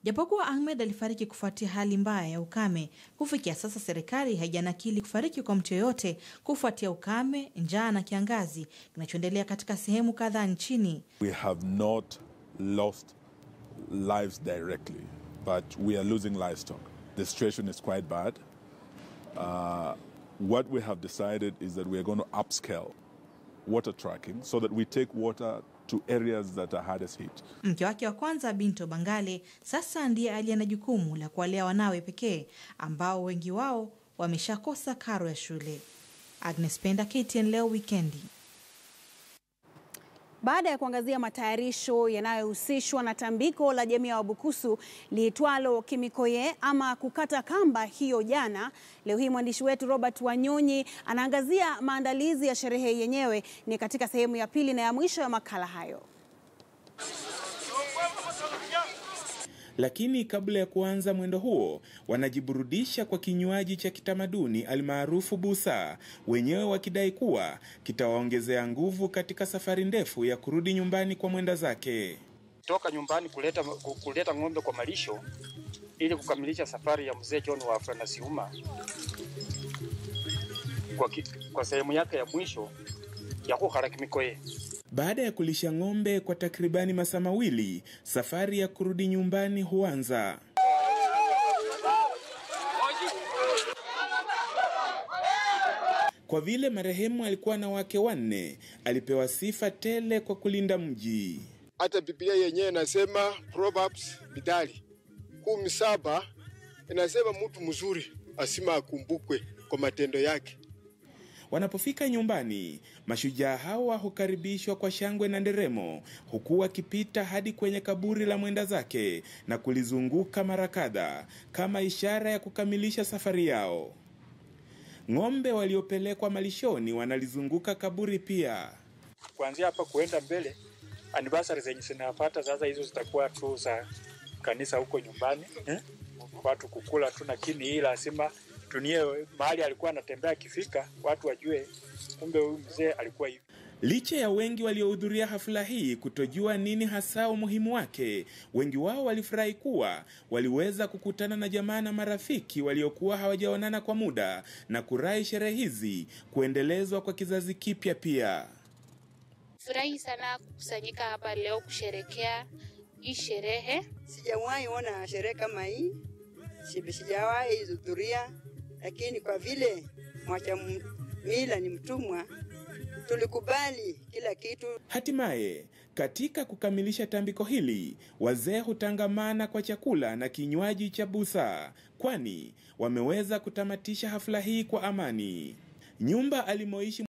Japokuwa Ahmed alifariki kufuatia hali mbaya ya ukame, kufikia sasa serikali haijanakili kufariki kwa mtu yoyote kufuatia ukame, njaa na kiangazi kinachoendelea katika sehemu kadhaa nchini. We have not lost lives directly, but we are losing livestock. The situation is quite bad. Uh, what we have decided is that we are going to upscale water tracking so that we take water to areas that are hardest hit. Mke wake wa kwanza Binto Bangale sasa ndiye aliye na jukumu la kuwalea wanawe pekee ambao wengi wao wameshakosa karo ya shule. Agnes Penda, KTN leo wikendi. Baada ya kuangazia matayarisho yanayohusishwa na tambiko la jamii ya Wabukusu liitwalo Kimikoye ama kukata kamba hiyo jana, leo hii mwandishi wetu Robert Wanyonyi anaangazia maandalizi ya sherehe yenyewe. Ni katika sehemu ya pili na ya mwisho ya makala hayo. Lakini kabla ya kuanza mwendo huo, wanajiburudisha kwa kinywaji cha kitamaduni almaarufu busa, wenyewe wakidai kuwa kitawaongezea nguvu katika safari ndefu ya kurudi nyumbani kwa mwenda zake. toka nyumbani kuleta, kuleta ng'ombe kwa malisho ili kukamilisha safari ya mzee John wa Afranasiuma kwa, ki- kwa sehemu yake ya mwisho ya kukhala Kimikoye. Baada ya kulisha ng'ombe kwa takribani masaa mawili, safari ya kurudi nyumbani huanza. Kwa vile marehemu alikuwa na wake wanne, alipewa sifa tele kwa kulinda mji. hata Biblia yenyewe inasema Proverbs Mithali kumi saba inasema mtu mzuri asima akumbukwe kwa matendo yake. Wanapofika nyumbani, mashujaa hawa hukaribishwa kwa shangwe na nderemo, huku wakipita hadi kwenye kaburi la mwenda zake na kulizunguka mara kadha kama ishara ya kukamilisha safari yao. Ng'ombe waliopelekwa malishoni wanalizunguka kaburi pia. Kuanzia hapa kuenda mbele, anniversary zenye zinapata sasa, hizo zitakuwa tu za kanisa huko nyumbani eh? watu kukula tu, lakini hii lazima tunie mahali alikuwa anatembea, akifika watu wajue kumbe huyu mzee alikuwa hivi. Licha ya wengi waliohudhuria hafla hii kutojua nini hasa umuhimu wake, wengi wao walifurahi kuwa waliweza kukutana na jamaa na marafiki waliokuwa hawajaonana kwa muda na kurai sherehe hizi kuendelezwa kwa kizazi kipya pia. Furahi sana kukusanyika hapa leo kusherekea hii sherehe. Sijawahi ona sherehe kama hii, si- sijawahi hudhuria, lakini kwa vile mwacha m- mila ni mtumwa, tulikubali kila kitu. Hatimaye, katika kukamilisha tambiko hili, wazee hutangamana kwa chakula na kinywaji cha busa, kwani wameweza kutamatisha hafla hii kwa amani. Nyumba alimoishi